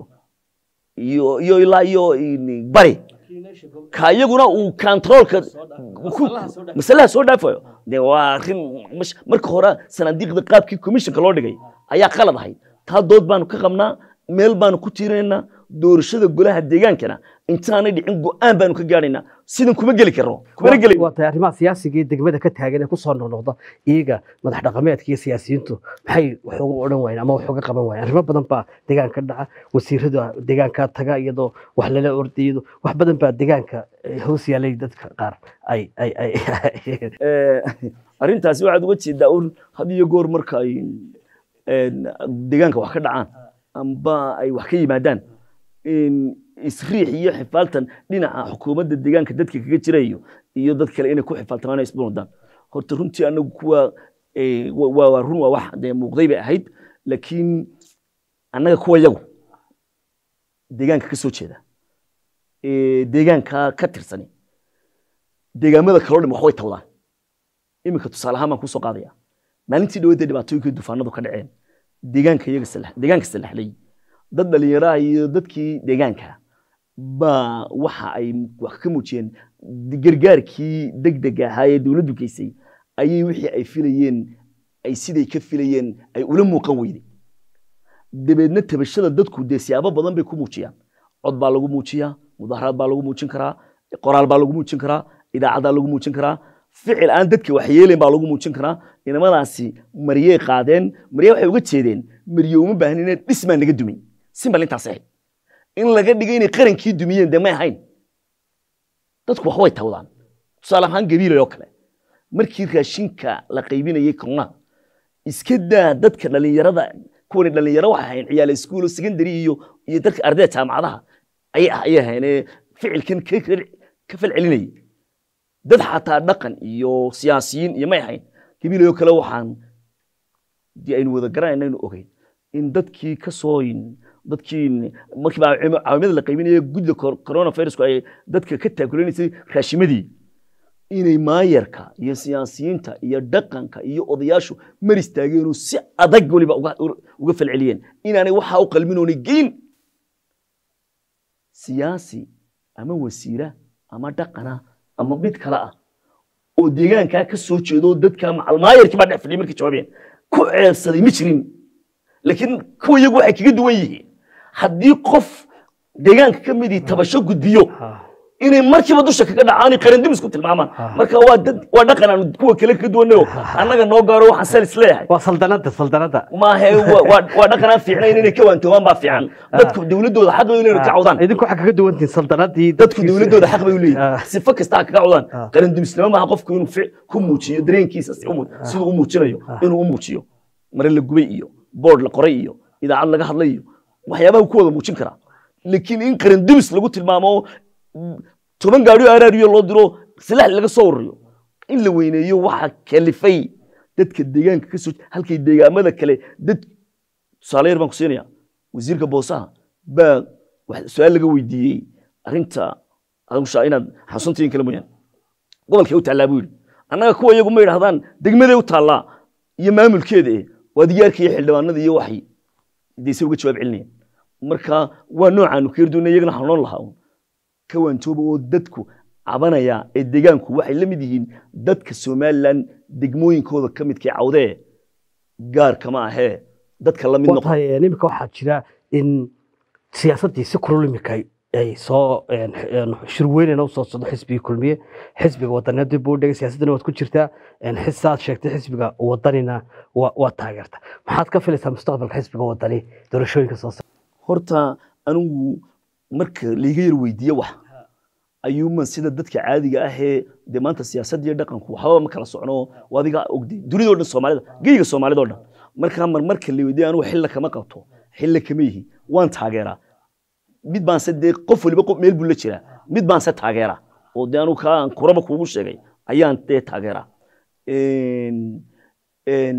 iyo iyo ilaa iyo in- bari ka iyaguna uu kantaroolka ku- masalaha soo dhaafayo de waa arrin mash- marka hore sanaadiiqda qaabkii commissionka loo dhigay ayaa qalad ahayd taa dood baanu ka qabnaa meel baanu ku tiirinaynaa doorashada golaha deegaankana intaanay dhicin go-aan baanu ka gaadhaynaa sidan kuma geli karno kumana geli waa tahay arrimaha siyaasiga iyo degmada ka taagan ee kusoo noqnoqda iyaga madax dhaqameedka iyo siyaasiyiintu maxay wax uga odhan waayeen ama wax uga qaban waayeen arrimo badan baa deegaanka dhaca wasiirada deegaanka taga iyadoo wax lala ordayado wax badan baa deegaanka eh, hoos yaalay dadka qaar ay ay ay Eh, arrintaasi waxaad uga jeedaa un had iyo goor marka ay een, deegaanka wax ka dhacaan amba ay wax ka yimaadaan in isriix iyo xifaaltan dhinaca xukuumadda deegaanka dadka kaga jirayo iyo dad kale inay ku xifaaltamaan ay isbunudaan horta runtii anagu kuwa eh, wa- waa waa run waa wax dee muuqday bay ahayd laakiin annaga kuwa yagu deegaanka ka soo jeeda ee deegaanka ka tirsani deegaamada kaloo dhan wax way tawdaan iminka tusaale ahaan baan kusoo qaadaya maalintii dhaweedee dhibaatooyinkii dufaanadu ka dhaceen deegaanka iyaga salax deegaanka salaxlay dad dhalinyaraha iyo dadkii deegaanka baa waxa ay wax ka muujiyeen gargaarkii degdega ahaa ee dowladdu geysay ayay wixii ay filayeen ay siday ka filayeen ay ula muuqan weyday dabeedna tabashada dadku dee siyaabo badan bay ku muujiyaan cod baa lagu muujiyaa mudaharaad baa lagu muujin karaa qoraal baa lagu muujin karaa idaacadaa lagu muujin karaa ficil aan dadka wax yeelayn baa lagu muujin karaa inamadaasi maryey qaadeen marye waxay uga jeedeen marye uma baahnine dhismaa naga dumay simbal intaas ahayd in laga dhigay inay qarankii dumiyeen dee may ahayn dadku wax way tawdaan tusaale ahaan gabiilay oo kale markii raashinka la qaybinayay kornaha iska daa dadka dhalinyarada kuwani dhalinyaro waxay ahayn ciyaal iskuulo secondary iyo iyo dadka ardayda jaamacadaha ayay ayay ahayn ee ficilkan ka ka falcelinayay dad xataa dhaqan iyo siyaasiyiin iyo may ahayn gabiilayoo kale waxaan dee aynu wada garanayna aynu ogeyn in dadkii ka soo dadkii markii baa caawimada la qaybinaya gudda coronavirusku ay dadka ka taakulaysay raashimadii inay maayarka iyo siyaasiyiinta iyo dhaqanka iyo odayaashu mar istaageenoo si adag weliba uga uga falceliyeen inaanay waxaa u qalminoonay geyn siyaasi ama wasiira ama dhaqana ama mid kale ah oo deegaankaa ka soo jeedo dadka macalmaayarkii baa dhex fadhiyay markay jawaabeen ku ceebsaday ma jirin laakiin kuwa iyagu waxay kaga duwan yihiin haddii qof deegaanka ka midii tabasho gudbiyo inay markiiba dusha kaga dhacaan qarandimis ku tilmaamaan marka waa dad waa dhaqan aan kuwa kale ka duwanayo annaga noo gaaro waxaan salis leeyahay waa saldanada saldanada maahe waa- waa waa dhaqan aan fiicnayn inay ka waantoomaan baa fiican dadku dowladooda xaq bay u leeyihin ka cawdaan idinku waxaa kaga duwantihin saldanadii dadku dowladooda xaq bay u Ah. leeyihin sifo kasta ha kaga cawdaan qarandimisnimo maaha qofku inuu fic- ku muujiyo dareenkiisa si u mu- siduu u muujinayo inuu u muujiyo mare la gubay iyo board la qoray iyo idaacad laga hadlay iyo waxyaabaha uu ku wada muujin karaa laakiin in qarandimis lagu tilmaamo mm, toban gaadhiyo araariyo loo diro silax laga soo ururiyo in la weyneeyo waxa kalifay dadka deegaanka ka soo halkay deegaamada kale dad tusaale yar baan ku siinaya wasiirka boosaha baa wax- su-aal laga weydiiyey arrinta adigu shaa inaad xasuuntiin kale mooyaan gobolkay u taallaa buu yidhi annaga kuwa iyagu ma yidhahdaan degmaday u taallaa iyo maamulkeeda eh waa diyaarka iyo xildhibaanada iyo waxay dayse uga jawaab celinayaan marka waa noocaanu ka yarduuna iyagana waxaan noon lahaa un ka waantooba oo dadku cabanaya ee deegaanku waxay la mid yihiin dadka somalilan degmooyinkooda ka midkii cawdee gaar kama ahee dadka la mid noqon watahay imika waxaa jira in siyaasaddii si kulul imika ay soo een, een, shirweynena usoo socdo xisbigii kulmiye xisbiga wadaneed dib uu dhigay siyaasaddana waad ku jirtaa een, xisaad sheegtay xisbiga wadanina waa waa taageerta maxaad ka filaysaa mustaqbalka xisbiga wadani doorashooyinka soo socda horta anigu marka layga yar weydiiye wax ayuuman sida dadka caadiga ahee dee maanta siyaasadda iyo dhaqanku waxbaba ma kala socno waa adiga ogday dunidoo dhan soomaalida geyga soomaalida oo dhan markaa mar marka la weydiiye anigu xilla kama qabto xilla kama yihi waan taageeraa mid baanse dee qof waliba qof meel buu la jiraa mid baanse taageera oo dee anigu kaa kuraba kuugu sheegay ayaan dee taageeraa Een, een,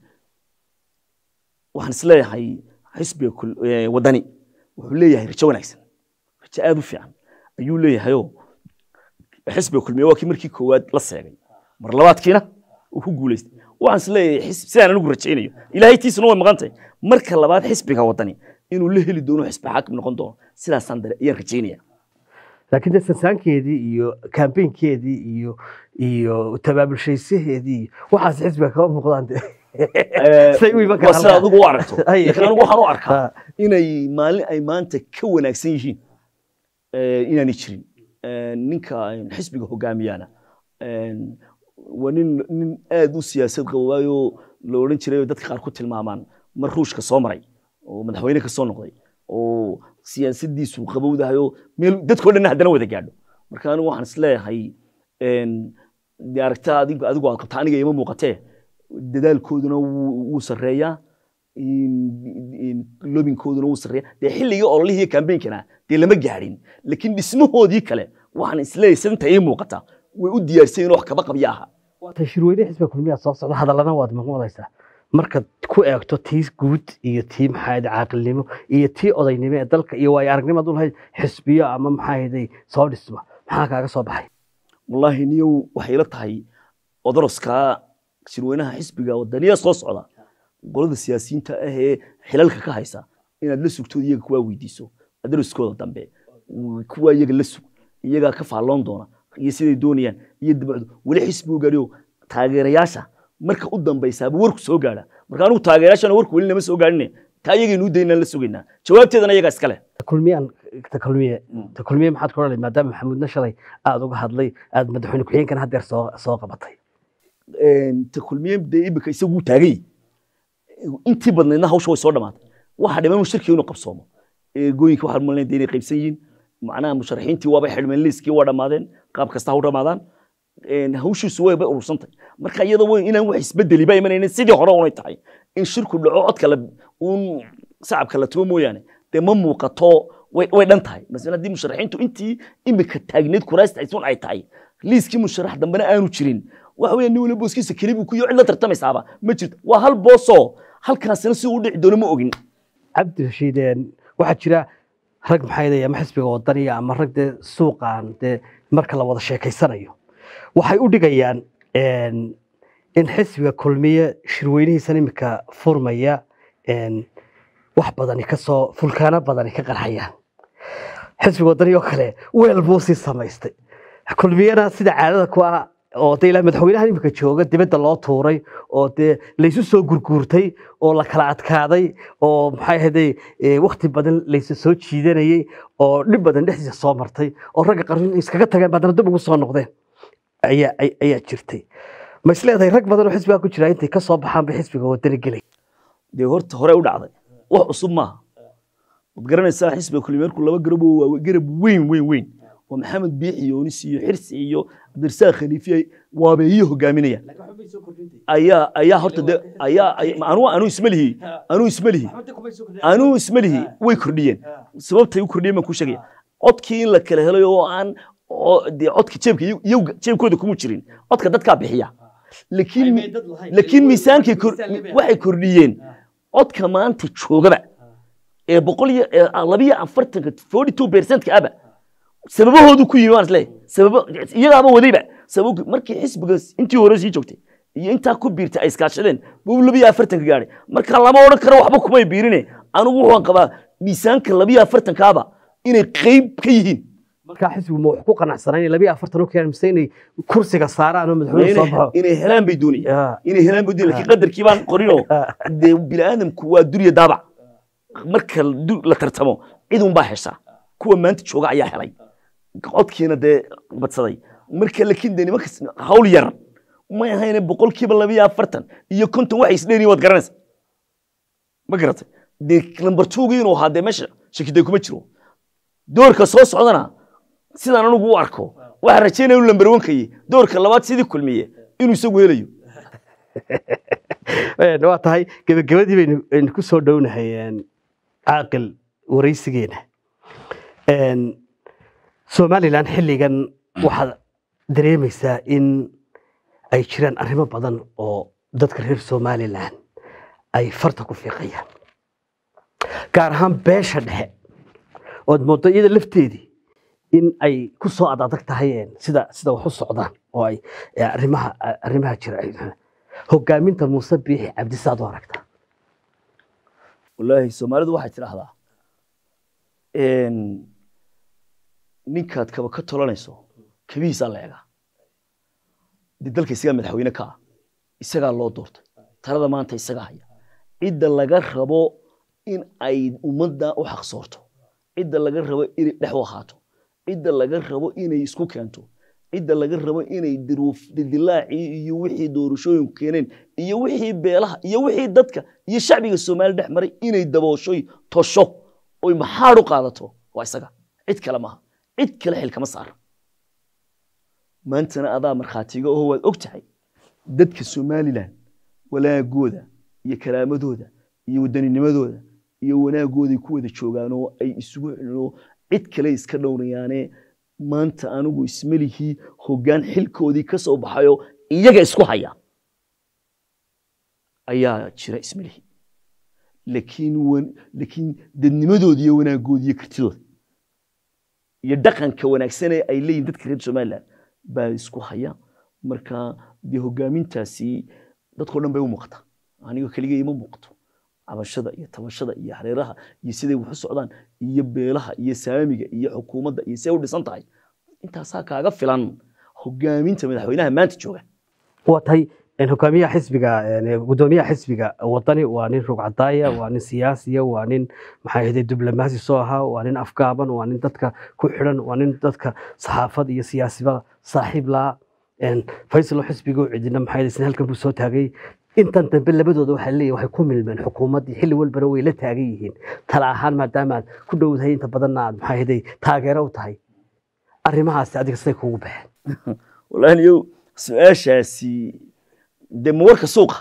waxaan isleeyahay xisbiga kul- ee, wadani wuxuu leeyahay rajo wanaagsan rajo aad u fiican ayuu leeyahayoo xisbiga kulmiye waa kii markii koowaad la seegay mar labaadkiina uu ku guuleystay waxaan isleeyahay xis- sidaan anigu rajaynayo ilaahay tiisuna way maqan tahay marka labaad xisbiga wadani inuu la heli doono xisbi xaakim noqon doono sidaasaan dare ayaan rajaynaya laakiin dee sansaankeedii iyo kambeynkeedii iyo iyo tabaabulshaysaheedii waxaas xisbiga kama muuqdaan de say u iman waa sida karaan adigu u aragto Ay. laakiin anigu waxaan u arkaa Ha. inay maalin ay maanta ka wanaagsan yihiin eh, inaanay jirin Eh, ninka eh, xisbiga hogaamiyana eh, waa nin nin aad u siyaasad qabo waayo la odhan jiray oo dadka qaar ku tilmaamaan mar ruushka soo maray oo madaxweyne ka soo noqday oo siyaasadiisu qabowdahay oo meel dadkoo dhan haddana wada gaadho marka anigu waxaan isleeyahay een, dee aragtaa adigu adigu aad qabta aniga ima muuqatee dadaalkooduna wuu wuu sarreeyaa in- in- lobinkooduna wuu sarreeyaa dee xilligii ololihii kambeynkana dee lama gaadhin laakiin dhismahoodii kale waxaan isleeyahay sidanta ii muuqata way u diyaarsan wax kaba qabya aha waata shirweyne xisbiga kulmiyaa soo socda hadallana waad maqmadaysaa markaad ku eegto tii guud iyo tii maxaa ahayd caaqilnimo iyo tii odaynimo ee dalka iyo waayo aragnimo ad u lahayd xisbiyo ama maxaa ahayd soo dhisma maxaa kaaga soo baxay wallaahi niyow waxay ila tahay odoroskaa shirweynaha xisbiga wadaniya soo socda qolada siyaasiyiinta ah ee xilalka ka haysa inaad la sugto iyaga kuwaa weydiiso adaraskooda dambe kuwaa iyaga la sug iyagaa ka faalloon doona iyo siday doonayaan iyo dabacdu weli xisbigu gaadhiyo taageerayaasha marka u dambaysaaba warku soo gaadha marka anigu taageerayaashana warku weli nama soo gaadhine taa iyagaynu u daynaan la sugaynaa jawaabteedana iyagaa iskale kulmiyaan ta kulmiye ta kulmiye maxaad ku odhanay maadaama maxamuudna shalay aada uga hadlay aada madaxweyne ku-xigeenkan haddeer soo soo qabatay ta kulmiye dee imika isagu taagay intii badnaydna hawsha way soo dhamaatay waxa dhiman uu shirkii inuu qabsoomo gooyinka waxaan malinaya dee inay qaybsan yihiin macnaha musharaxiintii waabay xidhmeen liiskii waa dhammaadeen qaab kasta ha u dhammaadaan hawshiisu way bay urursantay marka iyada way inaan wax isbedeli ba imanaynin sidii hore unay tahay in shirku dhaco codka la uun sacabka la tumo mooyaane dee ma muuqato way way dhan tahay masalan haddii musharaxiintu intii imika taagneed kuraasta aysun ay tahay liiskii musharax dambena aanu jirin waxa weeye nin waliba booskiisa keli buu ku iyo cid la tartamaysaaba ma jirto waa hal boosoo halkaasina si uu dhici doono ma ogin cabdi rashiid waxaa jira rag maxaa yidhahda ama xisbiga wadaniya ama rag dee suuqan dee marka la wada sheekaysanayo waxay u dhigayaan in xisbiga kulmiye shirweynihiisan imika furmaya wax badani kasoo fulkaano badani ka qarxayaan xisbiga wadani oo kale weel buu sii samaystay kulmiyana sida caadada ku ah oo de ilaa madaxweynaha imika jooga dibadda loo tuuray oo dee laysu soo gurguurtay oo la kala adkaaday oo maxay ahayday wakti badan laysu soo jiidanayey oo dhib badan dhexdiisa soo martay oo ragga qarni iskaga tageen baadana dib ugu soo noqdeen ayaa ayaa jirtay ma is leedahay rag badan oo xisbiga ku jira intay ka soo baxaan bay xisbiga wadani gelay dee horta hore u dhacday wax cusub maaha waad garanaysaa xisbiga kulmiyeerku laba garab oo waa garab weyn weyn weyn oo maxamed biixi yoonis iyo xirsi iyo cabdirasaaq khaliifi waabeeyi hogaaminaya ayaa ayaa horta de ayaa anuu anuu ismalihi anuu ismalihi anuu ismalihi way kordhiyeen sababtay u kordhiyeen baan kuu sheegaya codkii in la kala helay oo aan dee codka jeebka iyagu jeebkooda kuma jirin codka dadkaa bixiya laakiin laakiin miisaankay waxay kordhiyeen codka maanta joogaba ee boqol iyo labiyo afartanka forty two percentka aba sababahoodu ku yimi waan isleeyahay sababo iyagaaba wadayba sabab markii xisbiga intii hore sii joogtay iyo intaa ku biirtay ay iskaashadeen buu labiyo afartanka gaadhay marka lama odhan karo waxba kumay biirine anigu waxaan qabaa miisaanka labiyo afartankaaba inay qeyb ka yihiin markaa xisbigu ma wax ku qanacsanayn labiyo afartan u keenan mise inay kursiga saaraan oo madaxweyne soo baxo inay helaan bay doonayaan inay helaan bay doonayaan laakiin qadarkii baan qorinoo dee bini'aadamku waa durya daabac marka la tartamo cid un baa heshaa kuwa maanta jooga ayaa helay codkiina dee badsaday marka laakiin dee nimanka hawl yar may ahayne boqolkiiba labiyo afartan iyo konton waxay isdheeriyin waad garanaysa ma garatay dee lambar tuugii inuu ahaa dee meesha shakiday kuma jiro doorka soo socdana sidaan anigu u arko waxaan rajaynaya inuu lambar wankayey doorka labaad sidii kulmiye inuu isagu helayo waa tahay gebagabadii baynu ku soo dhownahay caaqil waraysigeena somalilan xilligan waxaa dareemaysaa in ay jiraan arrimo badan oo dadka reer somalilan ay farta ku fiiqayaan gaar ahaan beesha dhexe ood moodo iyada lafteedii in ay ku soo adadag tahay een, sida sida wax u socdaan oo ay ee, arrimaha arrimaha jira ay- hogaaminta muuse biixi cabdisaad u aragtaa wallaahi soomaalidu waxay tidhaahdaa een, ninkaad kaba ka tolanayso kabihiisaa la egaa dee dalka isagaa madaxweyne ka ah isagaa loo doortay talada maanta isagaa haya cidda laga rabo in ay ummadda u xaqsoorto cidda laga rabo inay dhex u ahaato cidda laga rabo inay isku keento cidda laga rabo inay diruuf dilaacii iyo wixii doorashooyinku keeneen iyo wixii beelaha iyo wixii dadka iyo shacbiga soomaaliya dhex maray inay dabooshoy tosho oy maxaad u qaadato waa isaga cid kale maaha cid kale xil kama saara maantana adaa markhaatiga oo waad og tahay dadka somalilan walaagooda iyo karaamadooda iyo waddaninimadooda iyo wanaagooday ku wada joogaan oo ay isugu xidhinoo cid kale iska dhowrayaane maanta anigu ismelihii hoggaan xilkoodii ka soo baxayo iyaga isku haya ayaa jira ismelihii laakiin wan- laakiin dadnimadooda iyo wanaagooda iyo kartidooda iyo dhaqanka wanaagsan ee ay leeyihin dadka reer somaliland baa isku haya marka dee hogaamintaasi dadkao dhan bay u muuqata aniga keligay ima muuqato cabashada iyo tabashada iyo hareeraha iyo siday wax u socdaan iyo beelaha iyo saamiga iyo xukuumadda iyo siday u dhisan tahay intaasaa kaaga filan hogaaminta madaxweynaha maanta jooga waa tahay een, hogaamiyaha xisbiga een, gudoomiyaha xisbiga wadani waa nin rugcadaaya waa nin siyaasiya waa nin maxaa ahayde diblomaasi soo ahaa waa nin afgaaban waa nin dadka ku xidhan waa nin dadka saxaafad iyo siyaasiba saaxiib laa faysal oo xisbiga u cidina maxaa ahayde isna halkan buu soo taagay intan dambe labadooda waxaa leeyahay waxay ku milmeen xukuumaddii xilli walbana way la taagan yihiin tala ahaan maadaama aad ku dhowdahay inta badanna aad maxaa ahayde taageero u tahay arrimahaasi adiga siday kuugu baxeen wallaahi niyow su-aashaasi dee ma warka suuqa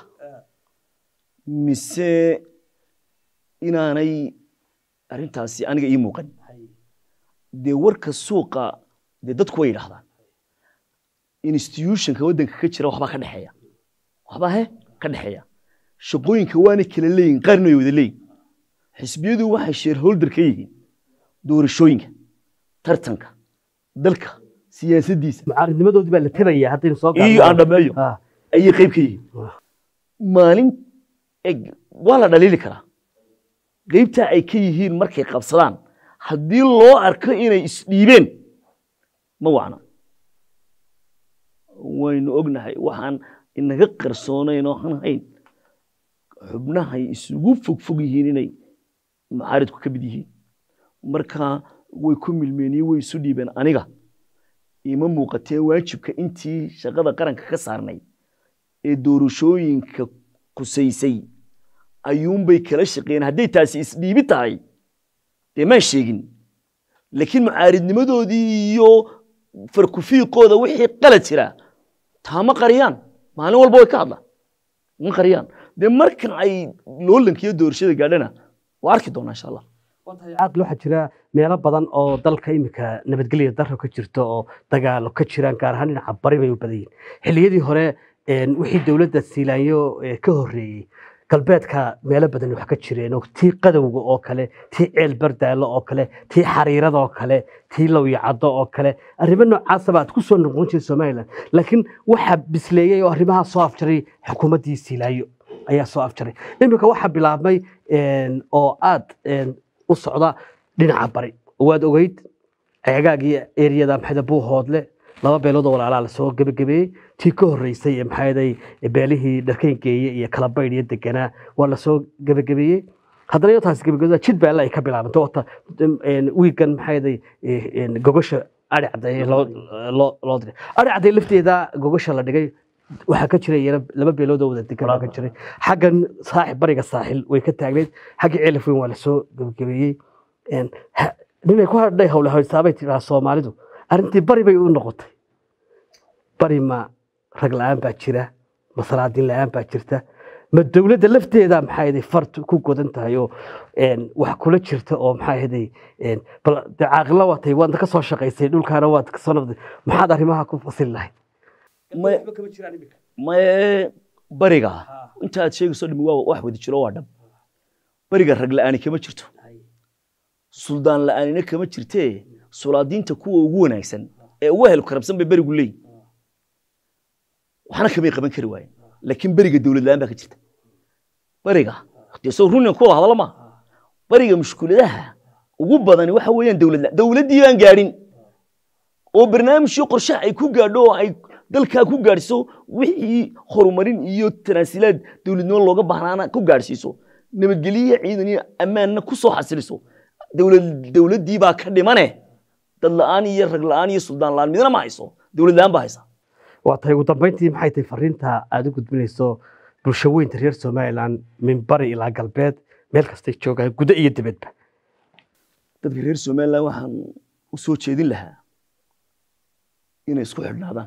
mise inaanay arrintaasi aniga ii muuqan dee warka suuqa dee dadku way yidhaahdaan institutionka waddanka ka jira waxbaa ka dhexeeya waxbaa he ka dhexeeya shaqooyinka waana kala leeyihin qaarna way wada leeyihin xisbiyadu waxay shareholder ka yihiin doorashooyinka tartanka dalka siyaasaddiisa mucaaridnimadoodii baa la tebayaa haddaynu soo iyo aan dhammeeyo Ah, ayay qayb ka yihiin Wah. maalin eg waa la dhaliili karaa qaybtaa ay ka yihiin markay qabsadaan haddii loo arko inay isdhiibeen ma wacna waynu ognahay waxaan inaga qarsoonayn oo aan hayn xubnahay isugu fogfog yihiin inay mucaaridku ka mid yihiin marka way ku milmeen iyo way isu dhiibeen aniga ima muuqatee waajibka intii shaqada qaranka ka saarnay ee doorashooyinka kusaysay ayuunbay kala shaqeeyeen hadday taasi isdhiibi tahay dee maan sheegin laakiin mucaaridnimadoodii iyo farkufiiqooda wixii qalad jira taa ma qariyaan maalin walba way ka hadlaan ma qariyaan dee marka ay loolanka iyo doorashada gaadhana waa arki doonaa insha allah caaqil waxaa jira meelo badan oo dalka imika nabadgelya daro ka jirto oo dagaalo ka jiraan gaar ahaan dhinaca bari bay u badan yihiin xilliyadii hore een, wixii dowladda siilaanyo ee, ka horreeyey galbeedka meelo badan wax ka jireen oo tii qadowga oo kale tii ceel bardaallo oo kale tii xariirada oo kale tii lawyacaddo oo kale arrimo noocaasaba aad ku soo noqon jiray somalilan laakiin waxaa bisleeyey oo arrimahaa soo afjaray xukuumaddii siilaanyo ayaa soo afjaray iminka waxaa bilaabmay een, oo aad een, u socda dhinaca bari waad ogeyd ceegaagii eriyada maxayda buuhoodle laba beelood oo walaalaa lasoo gebagabeeyey tii ka horreysay ee maxayday beelihii dharkayn geeye iyo kala baydh iyo deganaa waa lasoo gebagabeeyey haddana iyo taasi gebagabada jid beelle ay ka bilaabantay wata wiigan maxayday gogosha ari cadday loo loo- loo diray ari cadday lafteeda gogosha la dhigay waxaa ka jiray iyana laba beelood oo wada degan baa ka jiray xaggan saaxib bariga saaxil way ka taagneyd xagga ceelaf weyn waa lasoo gebagabeeyey Een, ha- ninay ku hadhay hawle haysaabay tiraa soomaalidu arrintii bari bay u noqotay bari ma rag la-aan baa jira ma salaadiin la-aan baa jirta ma dowladda lafteeda maxaa ahayd fart ku godan tahay oo een, wax kula jirta oo maxaa ahayd een, bal dee caaqila waa tahay waadna ka soo shaqaysay dhulkaana waad ka soo noqday maxaad arrimaha ku fasili lahayd Ma- maye bariga inta aad sheegayso dhimi waa wax wada jiro waa dhab bariga rag la'aani kama jirto suldaan la'aanina kama jirtee sulaadiinta kuwa ugu wanaagsan ee ugu hel karabsan bay berigu leeyihin waxna kamay qaban kari waayeen laakiin beriga dowlad la'aan baa ka jirta bariga dee soo runin kuwada hadala ma bariga mushkuladaha ugu badani waxa weeyaan dowlad la'aan dowladdii baan gaadhin oo barnaamijyo qorshe ay ku gaadho oo ay dalkaa ku gaadhsiiso wixii horumarin iyo tanaasilaad dowladnimo looga baahnaana ku gaadhsiiso nabadgelyo ciidan iyo ammaanna ku soo xasiliso dowlad dowladdii baa ka dhimane dad la'aan iyo rag la'aan iyo suldaan la'aan midna ma hayso dowlad la'aan baa haysa waa tahay ugu dambeyntii maxay tahay fariinta aad u gudbinayso bulsho weynta reer somaliland min bari ilaa galbeed meel kastay joogaan gudo iyo dibadba dadka reer somaliland waxaan u soo jeedin lahaa inay isku xidhnaadaan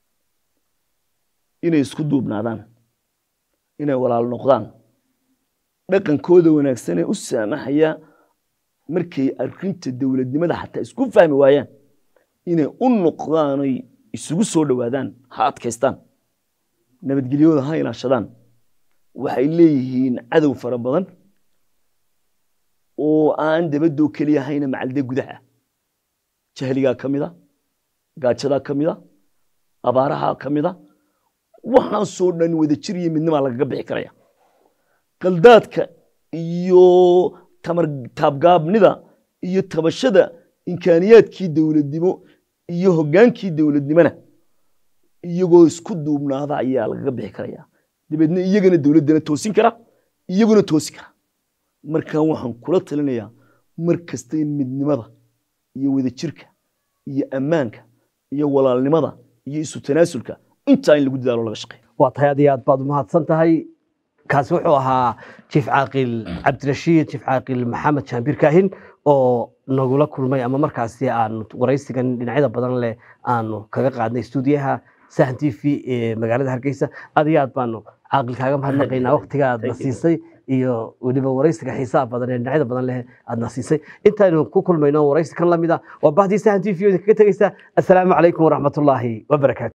inay isku duubnaadaan inay walaal noqdaan dhaqankooda wanaagsan ee u saamaxaya markay arrinta dowladnimada xataa isku fahmi waayaan inay u noqdaan oy isugu soo dhowaadaan ha adkaystaan nabadgelyooda ha ilaashadaan waxay leeyihiin cadow fara badan oo aan dabadoo keliya hayna macalde gudaha jahligaa ka mida gaajadaa ka mida abaaraha ka mida waxaasoo dhan wada jir iyo midnimaa lagaga bixi karaya qaldaadka iyo tamar taabgaabnida iyo tabashada imkaaniyaadkii dowladnimo iyo hoggaankii dowladnimona iyagoo isku duubnaada ayaa lagaga bixi karaya dabeedna iyagana dowladdana toosin kara iyaguna toosi kara markaa waxaan kula talinayaa mar kasta in midnimada iyo wadajirka iyo ammaanka iyo walaalnimada iyo isu tanaasulka intaa in lagu dadaalo laga shaqeeyo waa tahay aad iyo aad baad umahadsan tahay kaasi wuxuu ahaa jiif caaqil cabdirashiid jiif caaqil maxamed jaambir kaahin oo nagula kulmay ama markaasi aanu waraysigan dhinacyada badan leh aanu kaga qaadnay stuudiyaha sahan t v ee magaalada hargeysa aad iyo aad baanu caaqil kaaga mahadnaqaynaa waqtiga aadna siisay iyo weliba waraysiga xiisaha badan ee dhinacyada badan leh aadna siisay intaaynu ku kulmayno waraysi kan lamid ah waa bahdii sahan t v kaga tegeysa assalaamu calaykum waraxmatullaahi wabarakaatu